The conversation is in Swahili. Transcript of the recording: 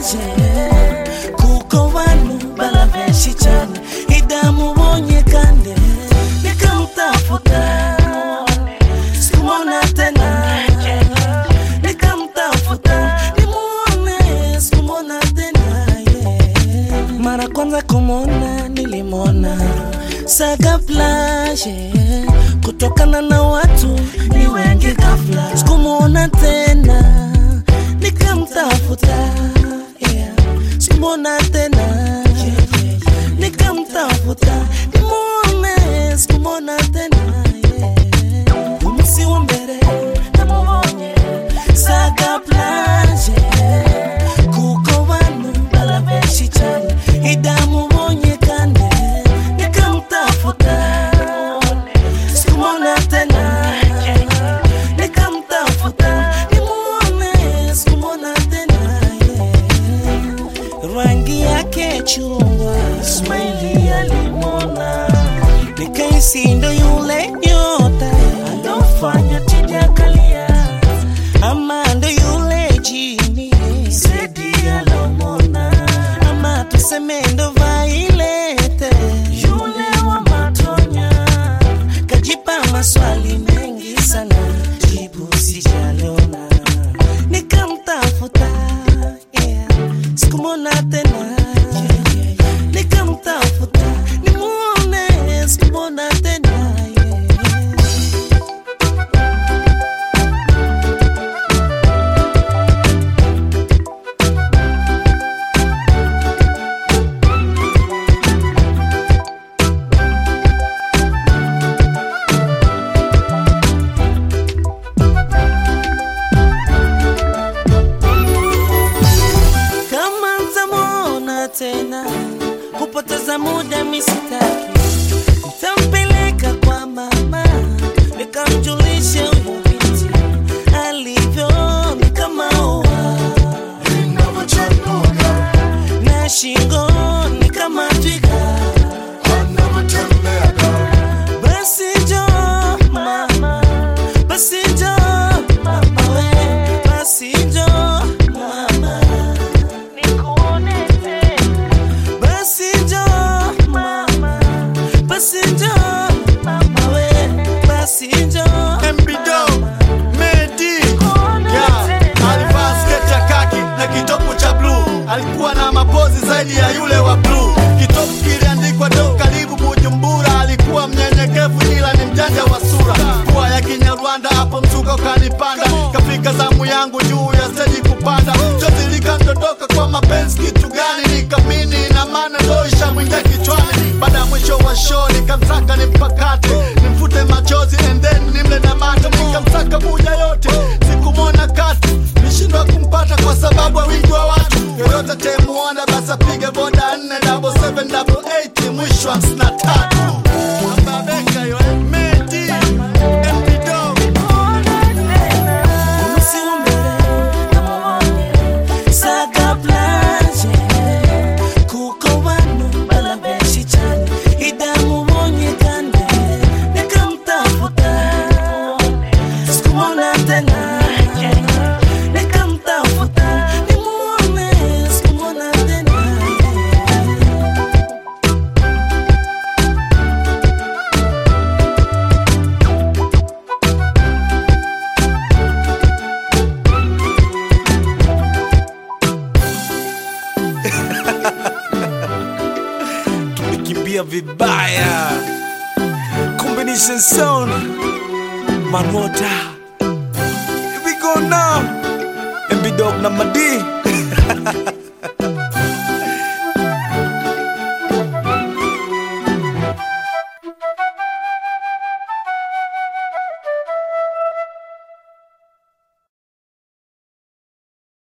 plage kuko bantu bala benshi cyane idamubonye kandi nikamutafuta sikumona tena nikamtafuta nimuone sikumona tena yeah. mara kwanza kumwona nilimwona saga plage kutokana na watu ni wengi ghafla sikumwona tena nikamtafuta yeah. sikumwona tena yeah, yeah, yeah. nikamtafuta nimuone sikumwona tena yeah. umunsi wa mbere namubonye saga plage kuko bantu bala benshi cyane idamubonye kandi nikamtafuta sikumwona tena nikamtafuta nimuone sikumwona tena yeah. rangi yake chungwa smaili alimwona nikaisi ndo yule nyota alofanya tijakalia ama ndo yule jini sedi alomona ama tuseme ndo vailete yule wa matonya kajipa maswali mengi sana jibu sijaliona nikamtafuta yeah. sikumwona tena yeah, yeah, yeah. nikamtafuta nimuone sikumwona tena yeah. kama ntamwona tena kupoteza muda misitaki ntampeleka kwa mama nikamjulishe huyu binti alivyo ni kama ua na shingo ni kama twiga basi jo mama basi jo mama we basi jo mama basi jo mama basi jo mama we basi jo MBDO, Medi yeah. Alivaa sketi ya kaki na kitopu cha bluu, alikuwa na mapozi zaidi ya yule wa bluu. Kitopu kiliandikwa do karibu Bujumbura, alikuwa mnyenyekevu ila ni mjanja wa sura. Pua ya Kinyarwanda hapo mzuka ukanipanda, kafika zamu yangu juu ya steji kupanda, chozi likandondoka kwa mapenzi. Kitu gani nikamini na maana ndo ishamwingia kichwani. Baada ya mwisho wa show nikamtaka nimpakate, nimfute machozi and then nimle na mate, nikamsaka buja yote, sikumwona kati, nishindwa kumpata kwa sababu ya wingi wa watu. Yoyote temuona basi apige boda nne double seven double eight mwisho hamsini na tatu. Ababeka yo, eh, Medi, MP Dog. umunsi wa mbere namubonye saga plage kuko bantu bala benshi cyane idamubonye kandi nikamtafuta sikumwona tena nikamtafuta nimuone sikumwona tena tumekimbia vibaya combination sound manota Here we go now MB Dog na Madi